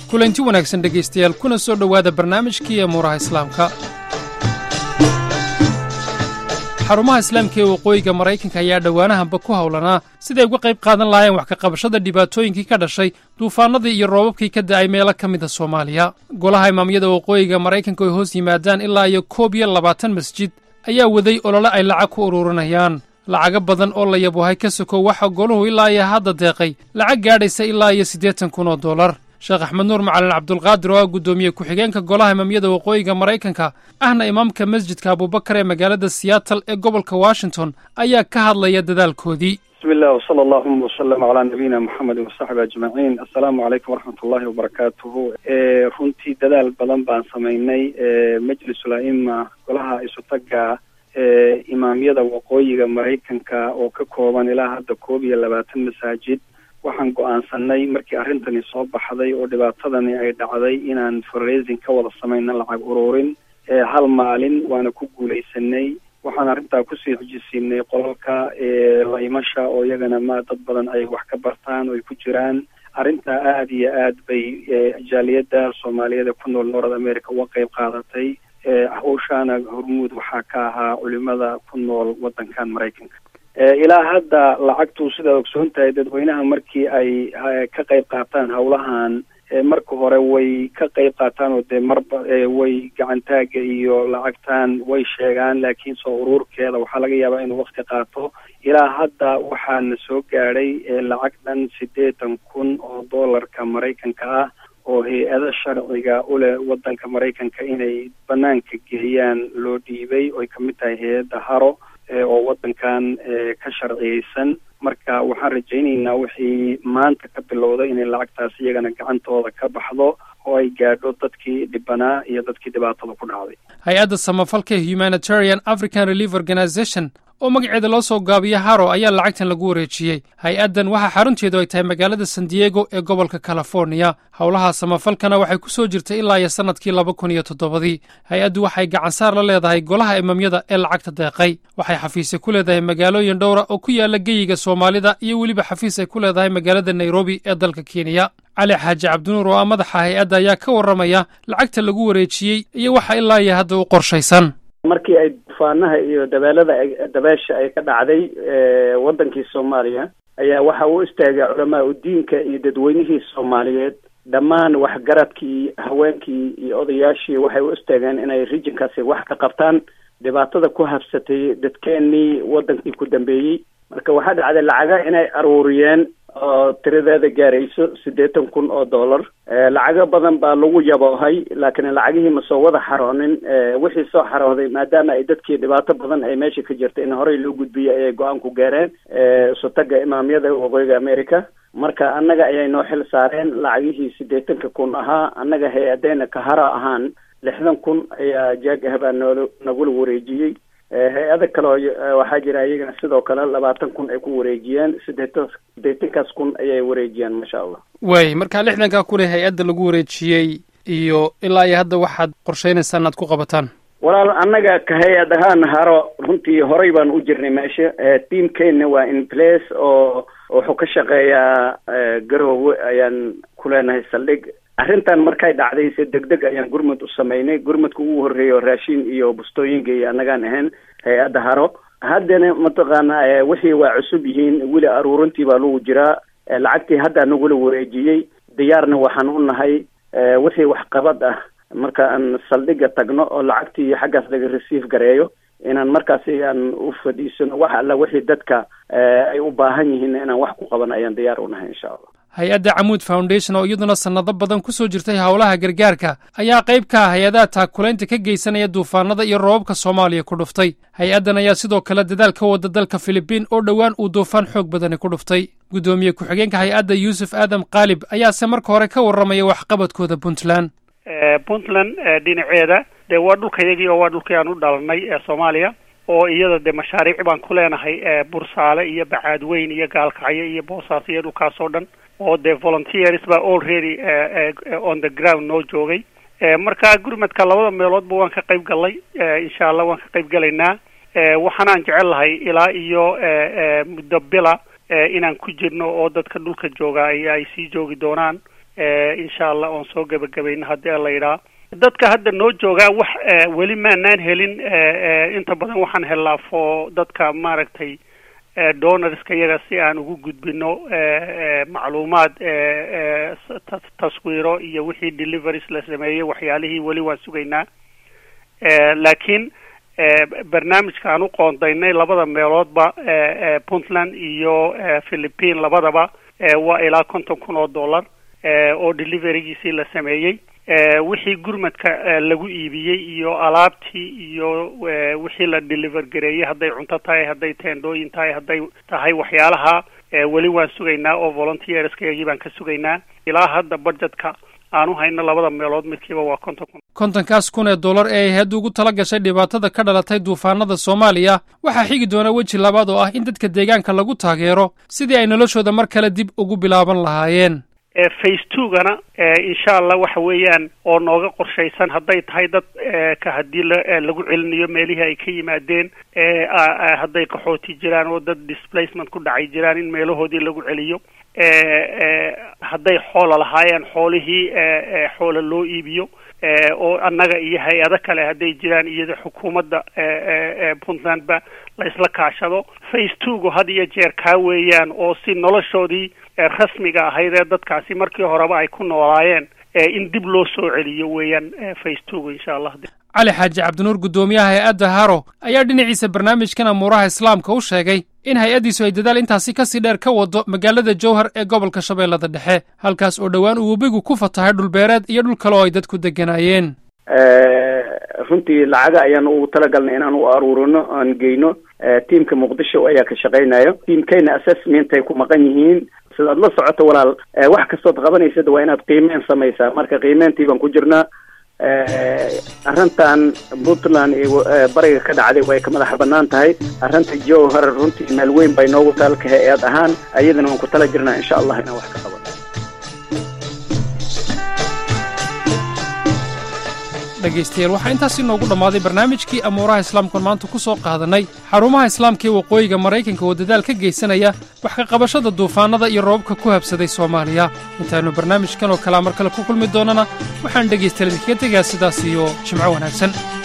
kulanti wanaagsan dhegaystayaal kuna soo dhowaada barnaamijkii amuuraha islaamka xarumaha islaamka ee waqooyiga maraykanka ayaa dhowaanahanba ku howlanaa siday uga qayb qaadan lahaayeen wax ka qabashada dhibaatooyinkii ka dhashay duufaannadii iyo roobabkii ka da'ay meelo ka mida soomaaliya golaha imaamyada waqooyiga maraykanka ay hoos yimaadaan ilaa iyo koob iyo labaatan masjid ayaa waday olole ay lacag ku ururinayaan lacago badan oo la yabuhay ka sokow waxa goluhu ilaa iyo hadda deeqay lacag gaadhaysa ilaa iyo siddeetan kun oo dollar sheekh axmed nuur macalin cabdulqaadir oo ah guddoomiye ku-xigeenka golaha imaamyada waqooyiga maraykanka ahna imaamka masjidka abubakar ee magaalada siyaatal ee gobolka washington ayaa ka hadlaya dadaalkoodii bismi illah wsala allahuma wasalam calaa nabiyina moxamedi wasaxbi ajmaciin assalaamu calaykum waraxmat ullahi wabarakaatuhu runtii dadaal badan baan samaynay majlisul a'ima golaha isutaga imaamyada waqooyiga maraykanka oo ka kooban ilaa hadda koob iyo labaatan masaajid waxaan go-aansanay markii arrintani soo baxday oo dhibaatadani ay dhacday inaan fundraising ka wada samayna lacag ururin hal maalin waana ku guulaysanay waxaan arrintaa kusii xujisiinay qolalka laymasha oo iyagana ma dad badan ay wax ka bartaan oo ay ku jiraan arrintaa aada iyo aad bay jaaliyadda soomaaliyeed ee ku nool north america uga qeyb qaadatay hawshaana hormuud waxaa ka ahaa culimada ku nool waddankan maraykanka ilaa hadda lacagtu sidaad ogsoon tahay dadweynaha markii ay ka qayb qaataan howlahan marka hore way ka qayb qaataan oo dee marba way gacantaaga iyo lacagtan way sheegaan laakiin soo uruurkeeda waxaa laga yaabaa inuu wakti qaato ilaa hadda waxaana soo gaadhay lacag dhan siddeetan kun oo dollarka maraykanka ah oo hay-ada sharciga uleh waddanka maraykanka inay banaanka geeyaan loo dhiibay oy kamid tahay hay-adda haro oo waddankan ka sharciyeysan marka waxaan rajaynaynaa wixii maanta ka bilowday inay lacagtaas iyagana gacantooda ka baxdo oo ay gaadho dadkii dhibanaa iyo dadkii dhibaatada ku dhacday hay-adda samafalka humanitarian african relief organization oo magaceeda loo soo gaabiyo haro ayaa lacagtan lagu wareejiyey hay-addan waxaa xarunteedu ay tahay magaalada san diego ee gobolka californiya howlaha samafalkana waxay ku soo jirtay ilaa iyo sannadkii laba kun iyo toddobadii hay-addu waxay gacansaar la leedahay golaha imaamyada ee lacagta deeqay waxay xafiisya ku leedahay magaalooyin dhowra oo ku yaala geyiga soomaalida iyo weliba xafiis ay ku leedahay magaalada nairobi ee dalka kenya cali xaaji cabdinuur oo ah madaxa hay-adda ayaa ka warramaya lacagta lagu wareejiyey iyo waxa ilaa iyo hadda u qorshaysan markii ay dufaanaha iyo dabeelada dabeesha ay ka dhacday waddankii soomaaliya ayaa waxa uu istaagay culamaa udiinka iyo dadweynihii soomaaliyeed dhammaan waxgaradkii haweenkii iyo odayaashii waxay u istaageen inay rijinkaasi wax ka qabtaan dhibaatada ku habsatay dadkeenii waddankii ku dambeeyey marka waxaa dhacday lacaga inay aruuriyeen oo tiradeeda gaarayso siddeetan kun oo dollar lacago badan baa lagu yaboohay laakiin lacagihii ma soo wada xaroonin wixii soo xarooday maadaama ay dadkii dhibaato badan ay meesha ka jirta in horey loo gudbiyay ayay go-aan ku gaareen isutaga imaamyada waqooyiga america marka annaga ayay noo xil saareen lacagihii siddeetanka kun ahaa annaga hay-adeyna kahara ahaan lixdan kun ayaa jaagahbaa noo nagula wareejiyey hay-ada kale oo waxaa jira iyagana sidoo kale labaatan kun ay ku wareejiyeen sideetan sideetankaas kun ayay wareejiyeen maasha allah waay marka lixdankaa kun ee hay-adda lagu wareejiyey iyo ilaa iyo hadda waxaad qorsheynaysaa inaad ku qabataan walaal annaga ka hay-ad ahaan haro runtii horey baan u jirnay meesha tiamkeenna waa in place oo wuxuu ka shaqeeyaa garoowe ayaan ku leenahay saldhig arrintan markay dhacday se deg deg ayaan gurmud u samaynay gurmudka ugu horreeyo raashin iyo bustooyinka iyo annagaan ahayn hay-adda haro haddana mataqaana wixii waa cusub yihiin weli aruurintii baa lagu jiraa lacagtii haddaa nagula wareejiyey diyaarna waxaan u nahay wixii waxqabad ah marka aan saldhiga tagno oo lacagtii xaggaas laga receive gareeyo inaan markaasi aan u fadhiisano wax alla wixii dadka ay u baahan yihiin inaan wax ku qaban ayaan diyaar u nahay insha allah hay-adda camuud foundation oo iyaduna sannado badan ku soo jirtay howlaha gargaarka ayaa qayb ka ah hay-adaha taakulaynta ka geysanaya duufaanada iyo roobabka soomaaliya ku dhuftay hay-addan ayaa sidoo kale dadaal ka wada dalka filibiin oo dhowaan uu duufaan xoog badani ku dhuftay guddoomiye ku-xigeenka hay-adda yuusuf aadam kaalib ayaase marka hore ka warramaya waxqabadkooda puntland puntland dhinaceeda dee waa dhulkayagii oo waa dhulkii aan u dhalanay ee soomaaliya oo iyada dee mashaariic baan ku leenahay bursaale iyo bacaadweyn iyo gaalkacyo iyo boosaas iyo dhulkaas oo dhan oo dee volunteers baa already on the ground noo joogay marka gurmadka labada meeloodba waan ka qayb galnay insha allah waan ka qayb galaynaa waxaanaan jecel lahay ilaa iyo muddo bila inaan ku jirno oo dadka dhulka jooga ay ay sii joogi doonaan insha allah oon soo gebagabayno haddii la yidhaha dadka hadda noo joogaa wax weli maanaan helin inta badan waxaan helnaa fo dadka maaragtay donorska iyaga si aan ugu gudbino macluumaad taswiiro iyo wixii deliveries la sameeyey waxyaalihii weli waan sugaynaa laakiin barnaamijka aan u qoondaynay labada meeloodba puntland iyo philippine labadaba waa ilaa konton kun oo dollar oo deliverygiisii la sameeyey wixii gurmadka lagu iibiyey iyo alaabtii iyo wixii la deliver gareeyey hadday cunto tahay hadday teendooyin tahay hadday tahay waxyaalaha weli waan sugaynaa oo volunteerskayagii baan ka sugaynaa ilaa hadda budgetka aanu hayno labada meelood midkiiba waa konton kun kontonkaas kun ee dollar ee ay hadda ugu tala gashay dhibaatada ka dhalatay duufaanada soomaaliya waxaa xigi doona weji labaad oo ah in dadka deegaanka lagu taageero sidii ay noloshooda mar kale dib ugu bilaaban lahaayeen face two-gana insha allah waxa weeyaan oo nooga qorshaysan hadday tahay dad ka haddii lagu celinayo meelihii ay ka yimaadeen hadday qaxooti jiraan oo dad displacement ku dhacay jiraan in meelahoodii lagu celiyo hadday xoola lahaayeen xoolihii xoola loo iibiyo oo annaga iyo hay-ado kale hadday jiraan iyada xukuumadda puntlandba la isla kaashado face two-gu had iyo jeer kaa weeyaan oo si noloshoodii rasmiga ahayd ee dadkaasi markii horeba ay ku noolaayeen in dib loo soo celiyo weeyaan face two-gu insha allah cali xaaji cabdinuur guddoomiyaha hay-adda haro ayaa dhinaciisa barnaamijkan amuuraha islaamka u sheegay in hay-addiisu ay dadaal intaasi kasii dheer ka wado magaalada jowhar ee gobolka shabeellada dhexe halkaas oo dhowaan uu webigu ku fatahay dhulbeereed iyo dhul kale oo ay dadku degganaayeen runtii lacaga ayaan ugu talagalnay inaan u aruurino aan geyno tiamka muqdisho ayaa ka shaqaynayo tiamkayna assessment ay ku maqan yihiin sidaad la socoto walaal wax kastood qabanaysad waa inaad qiimeyn samaysaa marka qiimeyntii baan ku jirnaa arrintan puntland iyo bariga ka dhacday way ka madax banaan tahay arrinta jowhar runtii meel weyn bay noogu taalka hay-ad ahaan ayadana waan ku tala jirnaa insha allah inaan wax ka qaban dhegaystayaal waxaa intaasi noogu dhammaaday barnaamijkii amuuraha islaamkuan maanta ku soo qaadannay xarumaha islaamka ee waqooyiga maraykanka oo dadaal ka geysanaya wax ka qabashada duufaannada iyo roobabka ku habsaday soomaaliya intaannu barnaamijkan oo kalea mar kale ku kulmi doonnana waxaan dhegaystayaal idinkaga tegaa sidaas iyo jimco wanaagsan